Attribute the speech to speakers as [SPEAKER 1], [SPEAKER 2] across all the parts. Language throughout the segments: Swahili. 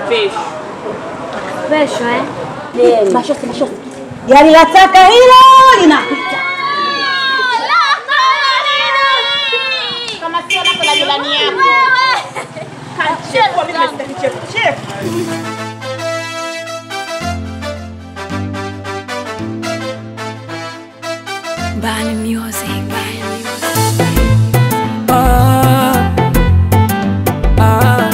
[SPEAKER 1] Special.
[SPEAKER 2] Special eh?
[SPEAKER 3] Mashosi, mashosi. Gari la taka hilo linapita.
[SPEAKER 1] Kama sio lako la jirani yako. Kanchekwa mimi nasitaki chefu. Chefu.
[SPEAKER 2] Bani music.
[SPEAKER 4] Ah, ah,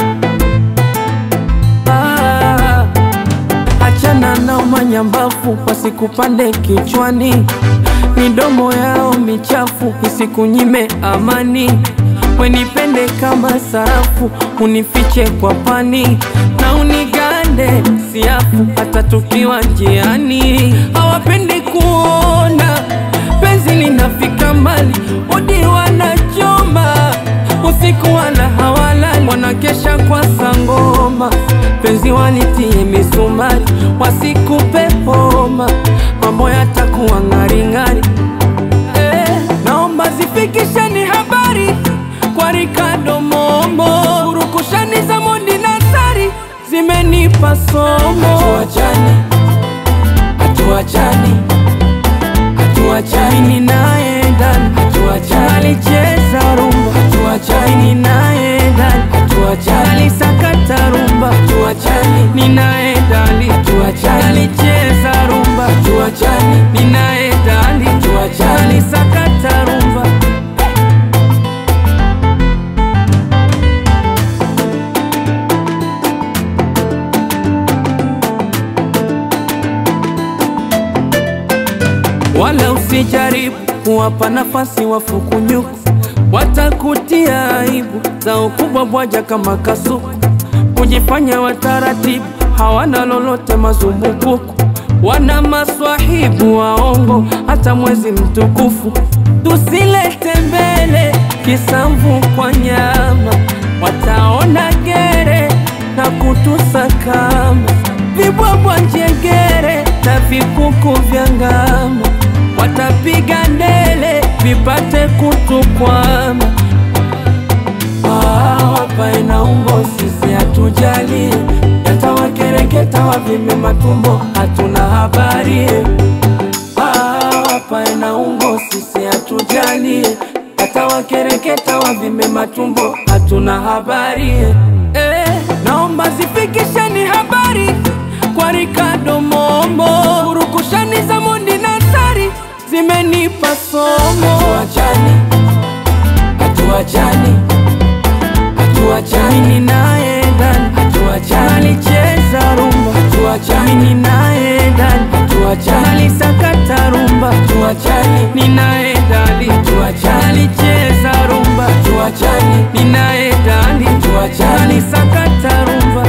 [SPEAKER 4] ah. Achana na manyambafu wasikupande kichwani, midomo yao michafu isikunyime amani. Wenipende kama sarafu, unifiche kwa pani na unigande siafu, hata tukiwa njiani. Hawapendi kuona penzi linafika mbali, odi wanachoma usiku wala hawalali, wanakesha kwa sangoma, penzi walitie misumari, wasikupe homa, mambo yatakuwa ng'aring'ari. Eh, naomba zifikisheni habari kwa Ricardo Momo, urukushani za Mondi na Sari zimenipa somo. Hatuachani, hatuachani hatuachani mimi naye ndani hatuachani alicheza rumba hatuachani mimi naye ndani hatuachani alisakata rumba hatuachani mimi naye ndani hatuachani alicheza rumba hatuachani mimi naye ndani hatuachani alisakata rumba wala usijaribu kuwapa nafasi wafukunyuku, watakutia aibu za ukubwa bwaja kama kasuku, kujifanya wataratibu, hawana lolote mazumbukuku, wana maswahibu waongo, hata mwezi mtukufu tusilete mbele kisamvu kwa nyama, wataona gere na kutusakama vibwabwa njengere na vikuku vya ngama watapiga ndele vipate kutukwama. Ah, wapae na umbo sisi hatujali, yatawakereketa wavime matumbo, hatuna habari. Ah, wapae na umbo sisi hatujali, yatawakereketa wavime matumbo, hatuna habari. Eh, naomba zifikisheni habari kwa Ricardo Momo, urukushani za Mondi na Sari zimenipa somo. Hatuachani, hatuachani, hatuachani, mimi naye ndani, hatuachani, alicheza rumba, hatuachani, mimi naye ndani, hatuachani, alisakata rumba, hatuachani, mimi naye ndani, hatuachani, alicheza rumba, hatuachani, mimi naye ndani, hatuachani, alisakata rumba.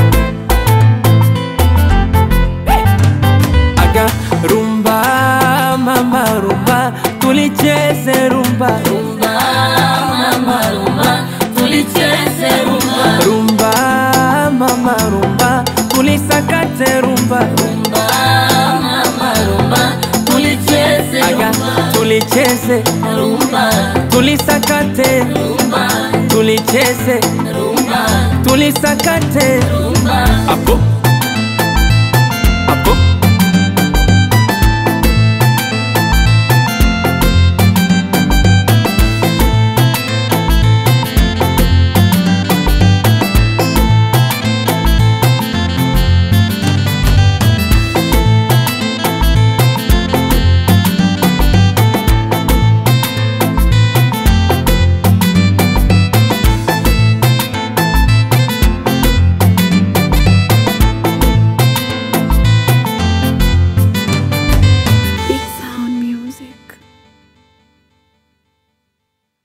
[SPEAKER 4] aga rumba mama rumba tulicheze rumba rumba mama rumba tulicheze rumba rumba mama rumba tulisakate rumba rumba mama rumba tulicheze aga tulicheze rumba tulisakate rumba tulicheze rumba tulisakate rumba apo apo